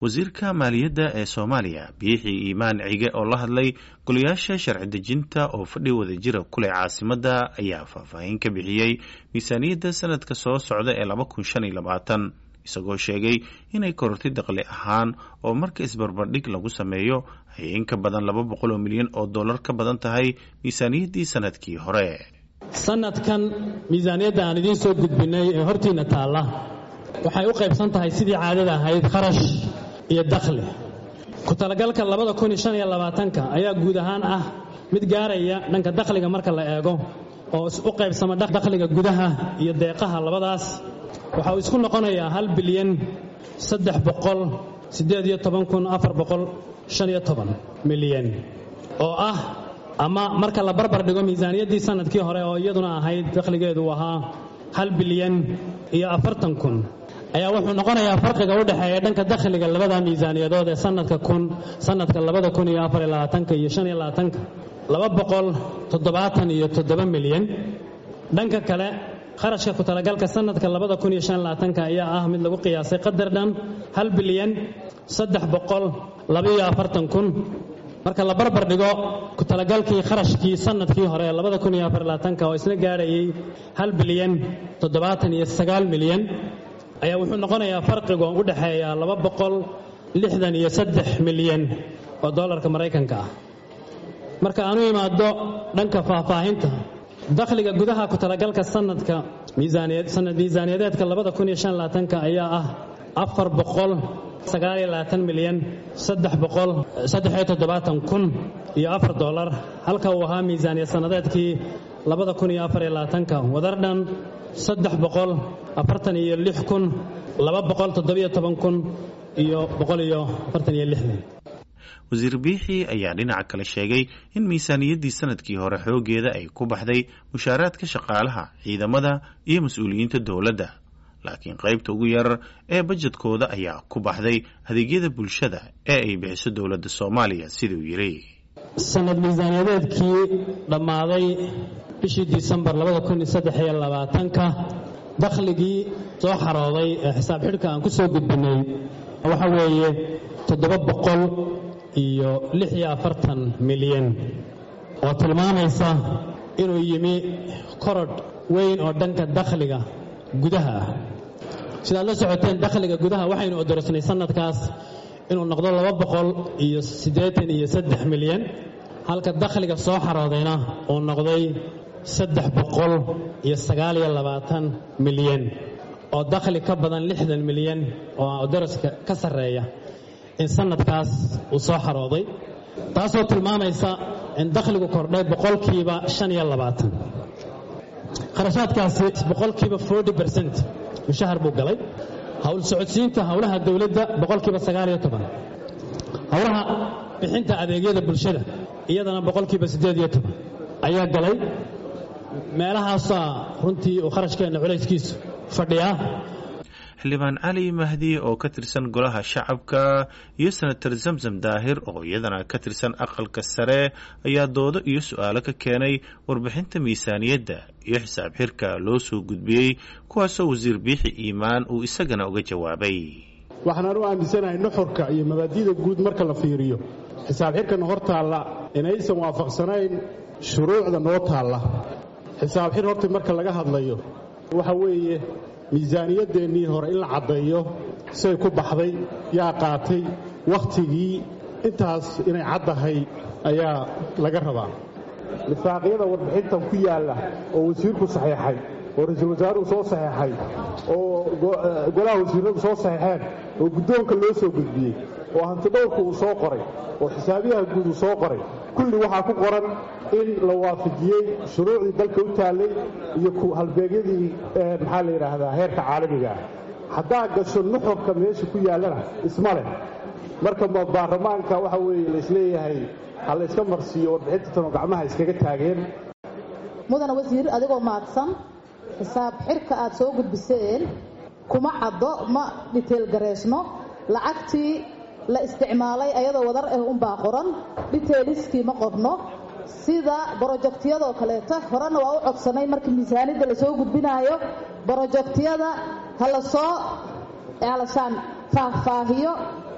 wasiirka maaliyadda ee soomaaliya biixi iimaan cige oo la hadlay golayaasha sharci dejinta oo fadhi wadajira kuleh caasimadda ayaa faahfaahin ka bixiyey miisaaniyadda sanadka soo socda ee laba kun shan iyo labaatan isagoo sheegay inay korortay daqli ahaan oo marka isbarbardhig lagu sameeyo ay in ka badan laba boqol oo milyan oo dollar ka badan tahay miisaaniyaddii sanadkii hore sanadkan miisaaniyadda aan idiin soo gudbinay ee hortiinna taalla waxay u qaybsan tahay sidii caadada ahayd kharash iyo dakhli ku talagalka labada kun iyo shan iyo labaatanka ayaa guud ahaan ah mid gaaraya dhanka dakhliga marka la eego oo u qaybsama dakhliga gudaha iyo deeqaha labadaas waxa uu isku noqonayaa hal bilyan saddex boqol siddeed iyo toban kun afar boqol shan iyo toban milyan oo ah ama marka la barbar dhigo miisaaniyaddii sanadkii hore oo iyaduna ahayd dakhligeedu uu ahaa hal bilyan iyo afartan kun ayaa wuxuu noqonayaa farqiga u dhexeeya dhanka dakhliga labada miisaaniyadood ee sanadka kun sanadka labada kun iyo afar iyo labaatanka iyo shan iyo labaatanka laba boqol toddobaatan iyo toddoba milyan dhanka kale kharashka ku talagalka sanadka labada kun iyo shan iyo labaatanka ayaa ah mid lagu qiyaasay qadar dhan hal bilyan saddex boqol labaiyo afartan kun marka la barbar dhigo ku talagalkii kharashkii sanadkii hore ee labada kun iyo afar iyo labaatanka oo isna gaarayay hal bilyan toddobaatan iyo sagaal milyan ayaa wuxuu noqonayaa farqiga u dhexeeya laba boqol lixdan iyo saddex milyan oo dollarka maraykanka ah marka aanu imaado dhanka faahfaahinta dakhliga gudaha ku talagalka sanadka sanad miisaaniyadeedka labada kun iyo shan labaatanka ayaa ah afar boqol sagaaliyo labaatan milyan saddex boqol saddexiyo toddobaatan kun iyo afar dollar halka uu ahaa miisaaniyad sannadeedkii labada kun iyo afar iyo labaatanka wadar dhan saddex boqol afartan iyo lix kun laba boqol toddobiyo toban kun iyo boqol iyo afartan iyo lixdan wasiir biixi ayaa dhinaca kale sheegay in miisaaniyaddii sanadkii hore xoogeeda ay ku baxday mushaaraadka shaqaalaha ciidamada iyo mas-uuliyiinta dowladda laakiin qaybta ugu yar ee bajedkooda ayaa ku baxday adeegyada bulshada ee ay bixiso dowladda soomaaliya siduu yidhi sanad miisaaniyadeedkii dhammaaday bishii disembar labadakuniyosdexiyoabaatanka dakhligii soo xarooday ee xisaab xidhka aan ku soo gudbinay waxa weeye toddoba boqol iyo lix iyo afartan milyan oo tilmaamaysa inuu yimi korodh weyn oo dhanka dakhliga gudaha ah sidaad la socoteen dakhliga gudaha waxaynu odorosnay sanadkaas inuu noqdo laba boqol iyo siddeetan iyo saddex milyan halka dakhliga soo xaroodayna uu noqday saddex boqol iyo sagaaliyo labaatan milyan oo dakhli ka badan lixdan milyan oo odoroska ka sarreeya in sanadkaas uu soo xarooday taasoo tilmaamaysa in dakhligu kordhay boqolkiiba shan iyo labaatan kharashaadkaasi boqolkiiba forty bercent mushahar buu galay howl socodsiinta howlaha dowladda boqolkiiba sagaaliyo toban howlaha bixinta adeegyada bulshada iyadana boqolkiiba siddeed iyo toban ayaa galay meelahaasaa runtii uu kharashkeenna culayskiisu fadhiyaa xildhibaan cali mahdi oo ka tirsan golaha shacabka iyo senator zamzam daahir oo iyadana ka tirsan aqalka sare ayaa doodo iyo su-aalo ka keenay warbixinta miisaaniyadda iyo xisaab xirka loo soo gudbiyey kuwaasoo wasiir biixi iimaan uu isagana uga jawaabay waxaan u aaminsanahay nuxurka iyo mabaadi'da guud marka la fiiriyo xisaab xirkana hor taalla inaysan waafaqsanayn shuruucda noo taalla xisaab xir horta marka laga hadlayo waxa weeye miisaaniyadeennii hore in la caddeeyo say ku baxday yaa qaatay wakhtigii intaas inay caddahay ayaa laga rabaa lifaaqyada warbixintan ku yaalla oo wasiirku saxiixay oo ra-iisul wasaaruhu soo saxiixay oo golaha wasiiradu soo saxiixeen oo guddoonka loo soo gudbiyey oo hantidhowrku uu soo qoray oo xisaabiyaha guud uu soo qoray kulli waxaa ku qoran in la waafajiyey shuruucdii dalka u taallay iyo halbeegyadii maxaa la yidhaahdaa heerka caalamiga ah haddaa gasho nuxurka meesha ku yaallana isma leh marka baarlamaanka waxa weeye laisleeyahay ha la yska marsiiyo warbixinta tanoo gacmaha iskaga taageen mudana wasiir adigoo mahadsan xisaab xirka aad soo gudbiseen kuma caddo ma dhiteel gareysno lacagtii la isticmaalay ayadoo wadar ah unbaa qoran dhiteeliskii ma qorno sida brojektiyadoo kaleeto horena waa u codsanay markii miisaanidda lasoo gudbinaayo brojektiyada ha la soo alashaan faahfaahiyo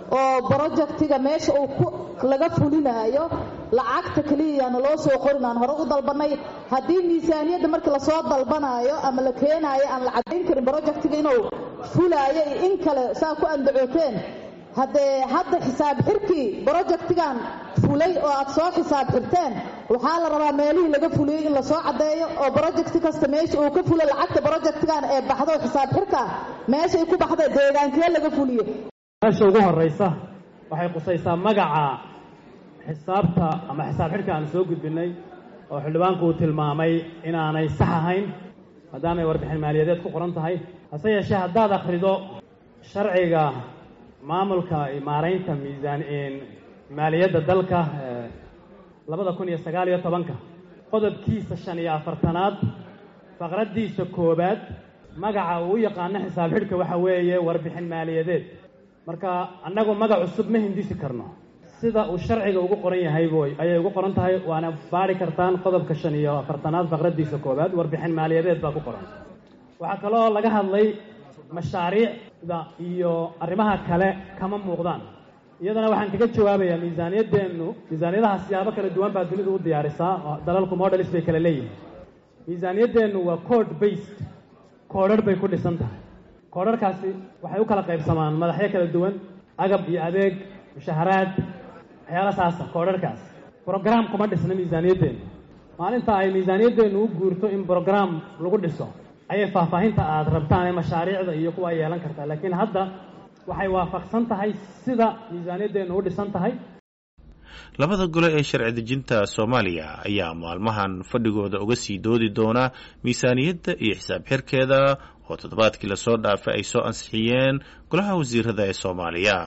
oo brojectiga meesha uu laga fulinaayo lacagta keliyayaana loo soo qorin aan hore u dalbanay haddii miisaaniyadda markii lasoo dalbanaayo ama la keenaayo aan la caddayn karin brojectiga inuu fulaayo iyo in kale saa ku andacooteen haddee hadda xisaab xirkii brojectigan fulay oo aad soo xisaab xirteen waxaa la rabaa meelihii laga fuliyey in lasoo caddeeyo oo brojecti kasta meesha uu ka fulay lacagta brojectigan ee baxdo xisaab xirka meeshay ku baxda deegaankee laga fuliyo meesha ugu horraysa waxay qusaysaa magaca xisaabta ama xisaab xidhka aan soo gudbinay oo xildhibaanku uu tilmaamay inaanay sax ahayn maadaamay warbixin maaliyadeed ku qoran tahay hase yeeshee haddaad akhrido sharciga maamulka maaraynta miisaan maaliyadda dalka labada kun iyo sagaal iyo tobanka qodobkiisa shan iyo afartanaad faqraddiisa koowaad magaca uu u yaqaano xisaab xidhka waxa weeye warbixin maaliyadeed marka annagu magac cusub ma hindisi karno sida uu sharciga ugu qoran yahay boy ayay ugu qoran tahay waana baari kartaan qodobka shan iyo afartanaad faqraddiisa koowaad warbixin maaliyadeed baa ku qoran waxaa kaloo laga hadlay mashaariicda iyo arrimaha kale kama muuqdaan iyadana waxaan kaga jawaabayaa miisaaniyaddeennu miisaaniyadaha siyaabo kala duwan baa dunidu u diyaarisaa dalalku modelis bay kala leeyihin miisaaniyaddeennu waa code based koodharh bay ku dhisan tahay koodharhkaasi waxay u kala qaybsamaan madaxyo kala duwan agab iyo adeeg mushaharaad waxyaala saasa koodharhkaas brograam kuma dhisna miisaaniyaddeennu maalinta ay miisaaniyaddeennu u guurto in brograam lagu dhiso ayay faahfaahinta aad rabtaan ee mashaariicda iyo kuwa ay yeelan kartaa laakiin hadda waxay waafaqsan tahay sida miisaaniyaddeennu u dhisan tahay labada gole ee sharci dejinta soomaaliya ayaa maalmahan fadhigooda uga sii doodi doona miisaaniyadda iyo xisaab xirkeeda oo toddobaadkii lasoo dhaafay ay soo ansixiyeen golaha wasiirada ee soomaaliya